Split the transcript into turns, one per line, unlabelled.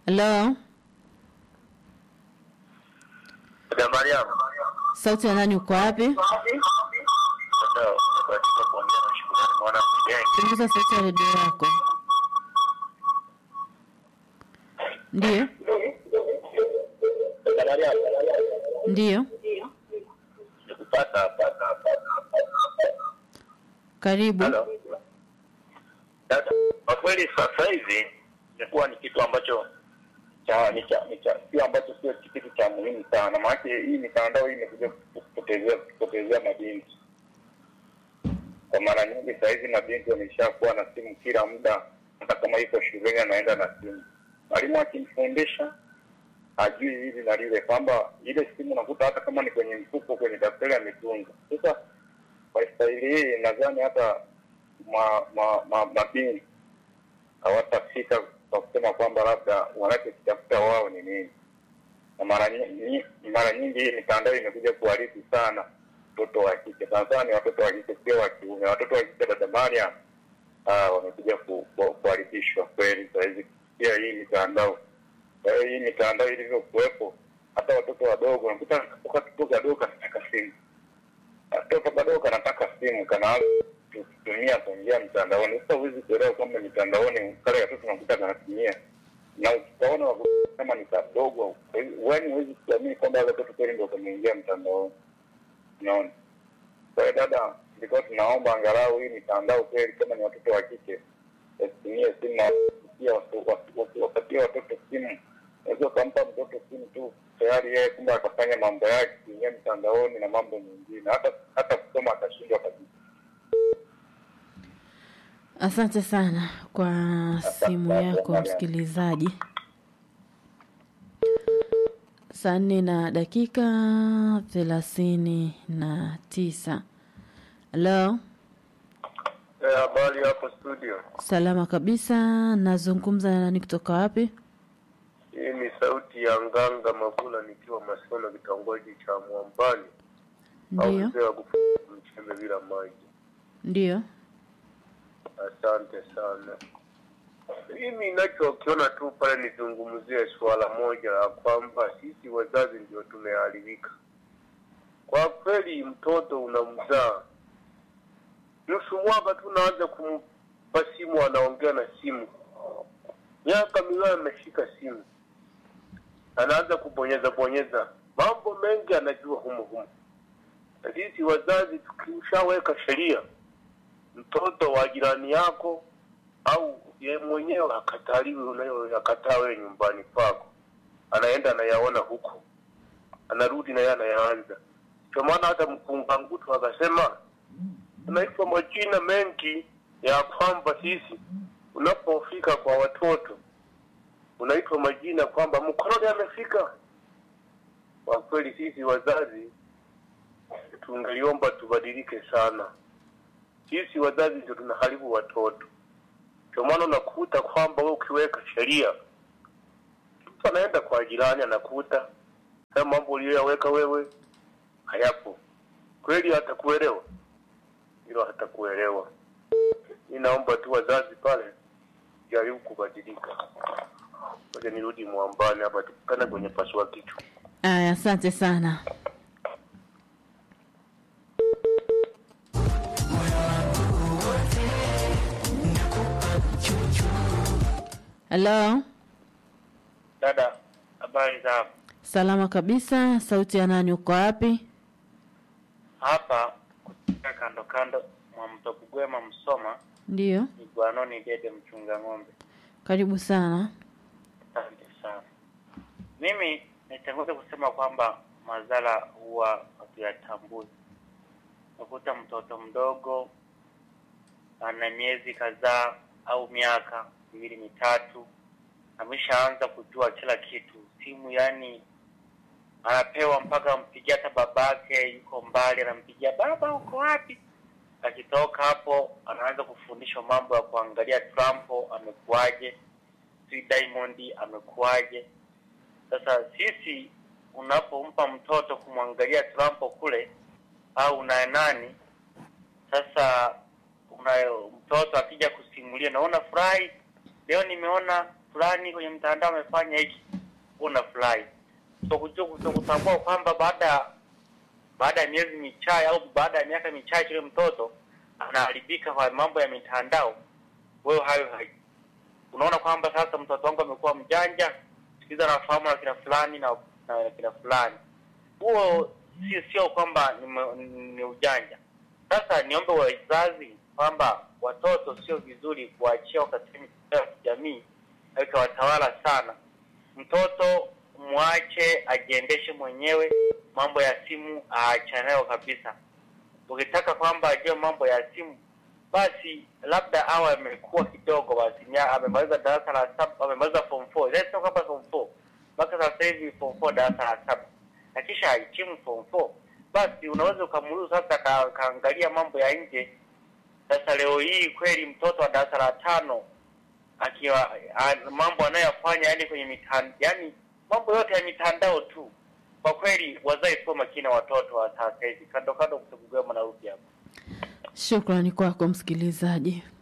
Hello,
Dada Mariam.
sauti ya nani? Uko wapi?
Sasa nimebahatika kuongea na shukrani mwana mgeni.
Punguza sauti ya redio yako. Ndiyo,
Dada Mariam.
ndiyo,
Nikupata hapa.
karibu.
Halo. Dada, kwa kweli sasa hivi imekuwa ni kitu ambacho cha ni cha ni cha sio ambacho sio kitu cha muhimu sana. Maana hii mitandao hii imekuja kupotezea kupotezea mabinti. Kwa mara nyingi saa hizi mabinti wameshakuwa na simu kila muda, hata kama iko shuleni anaenda na simu. Mwalimu akimfundisha hajui hili na lile, kwamba ile simu unakuta hata kama ni kwenye mfuko, kwenye daftari ametunza. Sasa kwa staili hii nadhani hata ma, ma, ma, mabinti hawatafika kwa kusema kwamba labda wanachokitafuta wao ni nini, na mara nyingi mara nyingi hii mitandao imekuja kuharibu sana watoto wa kike, sana sana ni watoto wa kike, sio wa kiume. Watoto wa kike, dada Mariam, ah, wamekuja ku- ku- kuharibishwa kweli sahizi kupitia hii mitandao. Kwa hiyo hii mitandao ilivyokuwepo, hata watoto wadogo unakuta katoka katoto kadogo kanataka simu katoto kadogo kanataka simu kanaanza kutumia kuingia mtandaoni. Sasa huwezi kuelewa kwamba mitandaoni kale katoto nakuta kanatumia na ukaona kama ni kadogo, yaani huwezi kuamini kwamba wale watoto kweli ndio kameingia mtandaoni. Unaona? Kwa hiyo dada, tulikuwa tunaomba angalau hii mitandao kweli, kama ni watoto wa kike wasitumie simu na wasipatie watu- watu- watu- wapatie watoto simu. Unaweza ukampa mtoto simu tu tayari yeye kumbe akafanya mambo yake kuingia mtandaoni na mambo mengine, hata hata kusoma atashindwa kabisa.
Asante sana kwa simu yako msikilizaji. Saa nne na dakika thelathini na tisa. Halo,
Habari hapo studio,
salama kabisa. Nazungumza na nani kutoka wapi?
hii ni sauti ya Nganga Mabula nikiwa Masono, kitongoji cha Mwambani
Ndiyo,
wa kufuga mchembe bila maji.
ndiyo.
Asante sana. Mimi ninachokiona tu pale nizungumzie suala moja la kwamba sisi wazazi ndio tumeharibika. Kwa kweli, mtoto unamzaa nusu mwaka tu unaanza kumpa simu, anaongea na simu, miaka miwili ameshika simu, anaanza kubonyeza bonyeza, mambo mengi anajua humo humo. Na sisi wazazi tukishaweka sheria mtoto wa jirani yako au ye mwenyewe akataliwe unayoyakataa wewe nyumbani kwako, anaenda anayaona huko, anarudi na yeye anayaanza. Ndio maana hata mkungangutu akasema unaitwa majina mengi ya kwamba sisi unapofika kwa watoto unaitwa majina kwamba mkoroni amefika. Kwa kweli sisi wazazi tungeliomba tubadilike sana sisi wazazi ndio tunaharibu watoto. Ndio maana unakuta kwamba wewe ukiweka sheria, mtu anaenda kwa jirani anakuta haya mambo uliyoyaweka wewe hayapo, kweli hatakuelewa, hilo hatakuelewa. Mi naomba tu wazazi pale jaribu kubadilika. Ngoja nirudi mwambani hapa, tukutane kwenye pasua kichwa.
Aya, asante sana. Halo,
Dada, habari za hapo?
salama kabisa. Sauti ya nani? Uko wapi?
Hapa kutoka kando kando mwa mto Bugwema Msoma
Ndiyo,
Igwanoni Dede mchunga ng'ombe.
karibu sana.
Asante sana. Mimi nitangulia kusema kwamba madhara huwa hatuyatambui. Nakuta mtoto mdogo ana miezi kadhaa au miaka miwili mitatu, ameshaanza kujua kila kitu, simu yani anapewa mpaka ampigia hata babake yuko mbali, anampigia baba, uko wapi? Akitoka hapo anaanza kufundishwa mambo ya kuangalia Trump amekuwaje, si Diamond amekuwaje. Sasa sisi unapompa mtoto kumwangalia Trump kule au na nani, sasa una mtoto akija kusimulia, naona furahi leo nimeona fulani kwenye mtandao amefanya hiki, unafurahi. So kujua kutambua kwamba baada ya baada ya miezi michache au baada ya miaka michache yule mtoto anaharibika kwa mambo ya mitandao, wewe hayo hai unaona kwamba sasa mtoto wangu amekuwa mjanja, sikiza nafahamu na kina fulani na, na kina fulani. Huo si sio kwamba ni, m- ni ujanja. Sasa niombe wazazi kwamba watoto sio vizuri kuachia katika mitandao ya kijamii ikawatawala sana. Mtoto mwache ajiendeshe mwenyewe, mambo ya simu aachane nayo kabisa. Ukitaka kwamba ajue mambo ya simu, basi labda awe amekuwa kidogo, basi nya- amemaliza darasa la saba, amemaliza form 4 Let's talk about form 4 mpaka sasa hivi form 4 darasa la saba, na kisha ahitimu form 4 basi unaweza ukamruhusu sasa ka, kaangalia mambo ya nje. Sasa leo hii kweli mtoto wa darasa la tano akiwa a- mambo anayoyafanya yani kwenye mitandao, yani mambo yote ya mitandao tu. Kwa kweli wazazi sio makini na watoto wa sasa hivi. Kando kando, kutegugema na rudi hapo.
Shukrani kwako msikilizaji.